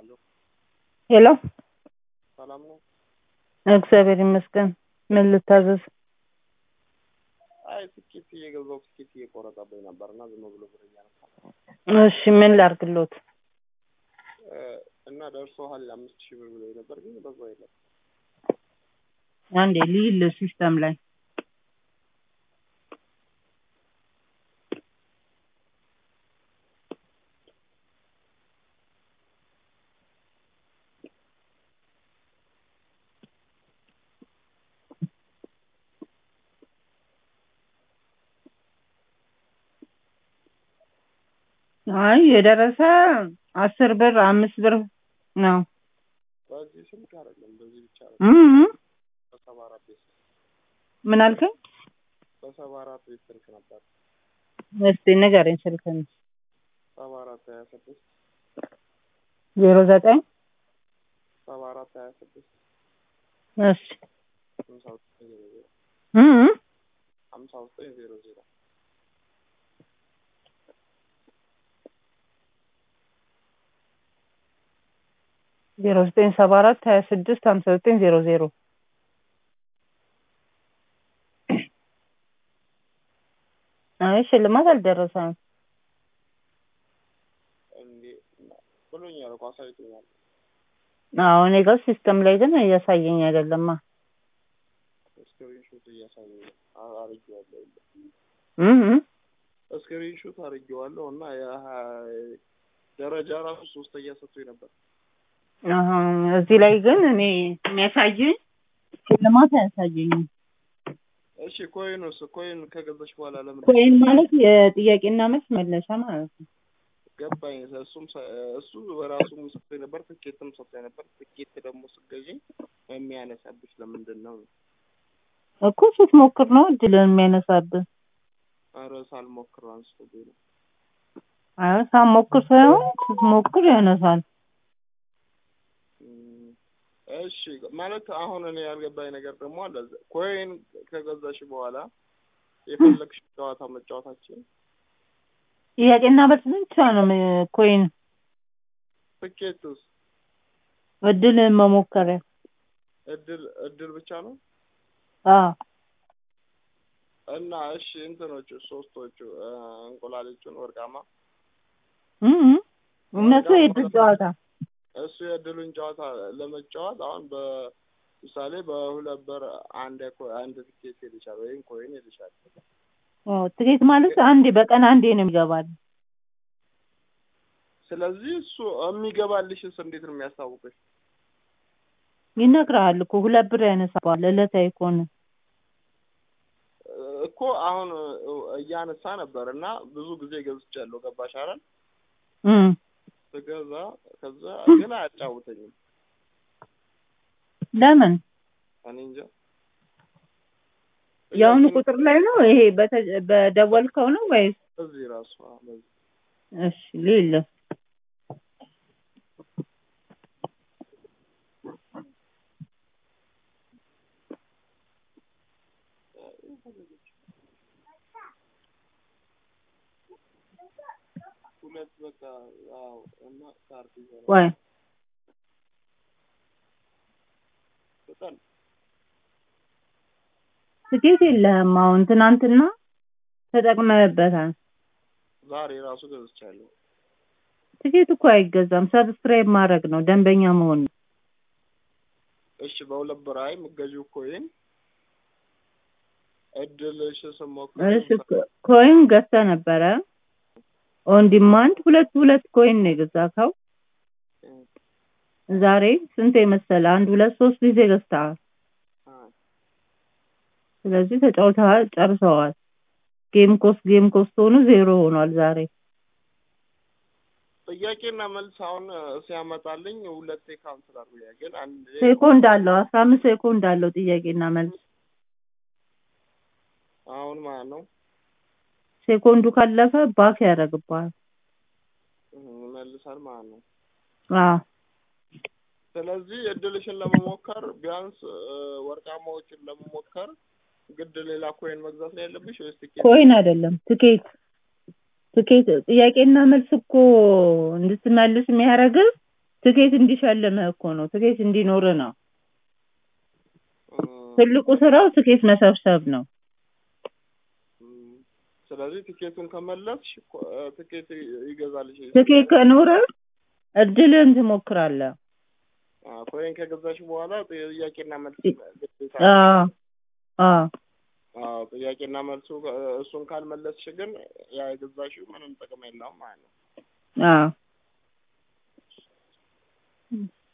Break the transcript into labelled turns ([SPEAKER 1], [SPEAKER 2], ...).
[SPEAKER 1] ሄሎ
[SPEAKER 2] ሰላም ነው?
[SPEAKER 1] እግዚአብሔር ይመስገን። ምን ልታዘዝ?
[SPEAKER 2] አይ ትኬት እየገዛሁ ትኬት እየቆረጠብኝ ነበር እና ዝም ብሎ ብር እያነሳ
[SPEAKER 1] እሺ ምን ላርግሎት?
[SPEAKER 2] እ እና ደርሶሃል አምስት ሺህ ብር ብሎኝ ነበር ግን በዛው የለም።
[SPEAKER 1] አንዴ ልይል ሲስተም ላይ አይ የደረሰ አስር ብር አምስት ብር ነው።
[SPEAKER 2] በዚህ ስልክ አይደለም በዚህ ብቻ ነው
[SPEAKER 1] እም
[SPEAKER 2] በሰባ አራት ቤት
[SPEAKER 1] ምን አልከኝ?
[SPEAKER 2] በሰባ አራት ቤት ስልክ ነበር
[SPEAKER 1] እስቲ ንገረኝ ስልክህን።
[SPEAKER 2] ሰባ አራት ሀያ ስድስት
[SPEAKER 1] ዜሮ ዘጠኝ
[SPEAKER 2] ሰባ አራት ሀያ ስድስት
[SPEAKER 1] እሺ
[SPEAKER 2] ሀምሳ ዘጠኝ ዜሮ ዜሮ
[SPEAKER 1] እም
[SPEAKER 2] ሀምሳ ዘጠኝ ዜሮ ዜሮ
[SPEAKER 1] ዜሮ ዘጠኝ ሰባ አራት ሀያ ስድስት ሀምሳ ዘጠኝ ዜሮ ዜሮ አይ ሽልማት አልደረሰም።
[SPEAKER 2] እንዴ ብሎኛል እኮ አሳይቶኛል።
[SPEAKER 1] አዎ እኔ ጋር ሲስተም ላይ ግን እያሳየኝ አይደለማ።
[SPEAKER 2] ስክሪን ሾት እያሳየኝ ነው። አ- አርጌዋለሁ
[SPEAKER 1] እም
[SPEAKER 2] ስክሪን ሾት አርጌዋለሁ እና የሀ- ደረጃ ራሱ ሶስተኛ ሰጥቶኝ ነበር።
[SPEAKER 1] አሀ እዚህ ላይ ግን እኔ የሚያሳየኝ ሽልማት አያሳየኝም።
[SPEAKER 2] እሺ ኮይኑስ ኮይን ከገዛሽ በኋላ ለምን
[SPEAKER 1] ኮይን ማለት የጥያቄና መልስ መለሻ ማለት ነው።
[SPEAKER 2] ገባኝ። እሱም ሰ- እሱ በራሱም ሰጥቶኝ ነበር፣ ትኬትም ሰጥቶኝ ነበር። ትኬት ደግሞ ስትገዢ የሚያነሳብሽ ለምንድን ነው?
[SPEAKER 1] እኮ ስትሞክር ነው እድልን የሚያነሳብህ።
[SPEAKER 2] ኧረ ሳልሞክር አንስቶብኝ ነው።
[SPEAKER 1] አይ ሳትሞክር ሳይሆን ስትሞክር ያነሳል።
[SPEAKER 2] እም፣ እሺ ማለት አሁን እኔ ያልገባኝ ነገር ደግሞ አለ። ኮይን ከገዛሽ በኋላ የፈለግሽ ጨዋታ መጫወታችን
[SPEAKER 1] ጥያቄና መልስ ብቻ ነው ም- ኮይን
[SPEAKER 2] ትኬትስ
[SPEAKER 1] እድልን መሞከሪያ።
[SPEAKER 2] እድል እድል ብቻ ነው
[SPEAKER 1] አዎ
[SPEAKER 2] እና እሺ እንትኖቹ ሶስቶቹ እ፣ እንቁላልቹን ወርቃማ
[SPEAKER 1] እም እነሱ የእድል ጨዋታ
[SPEAKER 2] እሱ የእድሉን ጨዋታ ለመጫወት አሁን በምሳሌ በሁለት ብር አንድ ኮ- አንድ ትኬት ይልሻል ወይም ኮይን ይልሻል።
[SPEAKER 1] አዎ ትኬት ማለት አንዴ በቀን አንዴ ነው የሚገባል።
[SPEAKER 2] ስለዚህ እሱ የሚገባልሽስ እንዴት ነው የሚያስታውቅሽ?
[SPEAKER 1] ይነግርሃል እኮ ሁለት ብር ያነሳዋል ዕለታዊ ከሆነ
[SPEAKER 2] እኮ አሁን እ፣ እያነሳ ነበር እና ብዙ ጊዜ ገዝቻለሁ። ገባሽ አይደል?
[SPEAKER 1] እም
[SPEAKER 2] ስገዛ ከዛ ግን አያጫውተኝም።
[SPEAKER 1] ለምን
[SPEAKER 2] እኔ እንጃ።
[SPEAKER 1] የአሁኑ
[SPEAKER 2] ጥያቄ
[SPEAKER 1] ቁጥር ላይ ነው ይሄ በተ- በደወልከው ነው ወይስ?
[SPEAKER 2] እዚህ ራሱ አዎ፣ በዚህ
[SPEAKER 1] እሺ ሌለ
[SPEAKER 2] ሁለት በቃ አዎ። እና ካርድ ይዘናል
[SPEAKER 1] ወይ
[SPEAKER 2] በጣም
[SPEAKER 1] ትኬት የለህም አሁን ትናንትና ተጠቅመህበታል።
[SPEAKER 2] ዛሬ ራሱ ገዝቻለሁ።
[SPEAKER 1] ትኬት እኮ አይገዛም ሰብስክራይብ ማድረግ ነው ደንበኛ መሆን ነው።
[SPEAKER 2] እሺ በሁለት ብር አይ የምትገዢው ኮይን እድልሽ ስሞክር
[SPEAKER 1] እሺ ኮ- ኮይን ገዝተህ ነበረ ኦን ዲማንድ ሁለት ሁለት ኮይን ነው የገዛከው። ዛሬ ስንት የመሰለ አንድ ሁለት ሶስት ጊዜ ገዝተሃል።
[SPEAKER 2] አ፣
[SPEAKER 1] ስለዚህ ተጫውተሃል፣ ጨርሰዋል። ጌም ኮስት ጌም ኮስት ሆኑ ዜሮ ሆኗል ዛሬ።
[SPEAKER 2] ጥያቄና መልስ አሁን ሲያመጣልኝ ሁለቴ ካንስል አድርጎኛል። ግን አንድ
[SPEAKER 1] ሴኮንድ አለው አስራ አምስት ሴኮንድ አለው ጥያቄና መልስ።
[SPEAKER 2] አሁን ማለት ነው
[SPEAKER 1] ሴኮንዱ ካለፈ ባክ ያደርግብሃል።
[SPEAKER 2] ይመልሳል ማለት ነው።
[SPEAKER 1] አዎ
[SPEAKER 2] ስለዚህ እድልሽን ለመሞከር ቢያንስ እ፣ ወርቃማዎችን ለመሞከር ግድ ሌላ ኮይን መግዛት ነው ያለብሽ ወይስ ትኬት?
[SPEAKER 1] ኮይን አይደለም ትኬት ትኬት ጥያቄና መልስ እኮ እንድትመልስ የሚያደርግህ ትኬት እንዲሸልምህ እኮ ነው። ትኬት እንዲኖርህ ነው።
[SPEAKER 2] እም፣
[SPEAKER 1] ትልቁ ስራው ትኬት መሰብሰብ ነው።
[SPEAKER 2] እም፣ ስለዚህ ቲኬቱን ከመለስሽ ኮ- እ፣ ትኬት ይ- ይገዛልሽ
[SPEAKER 1] ትኬት ከኖረህ እድልህን ትሞክራለህ።
[SPEAKER 2] አ፣ ኮይን ከገዛሽ በኋላ ጥያቄና መልስ ግዴታ
[SPEAKER 1] አዎ አዎ
[SPEAKER 2] አዎ ጥያቄና መልሱ እ፣ እሱን ካልመለስሽ ግን ያ የገዛሽው ምንም ጥቅም የለውም ማለት ነው።
[SPEAKER 1] አዎ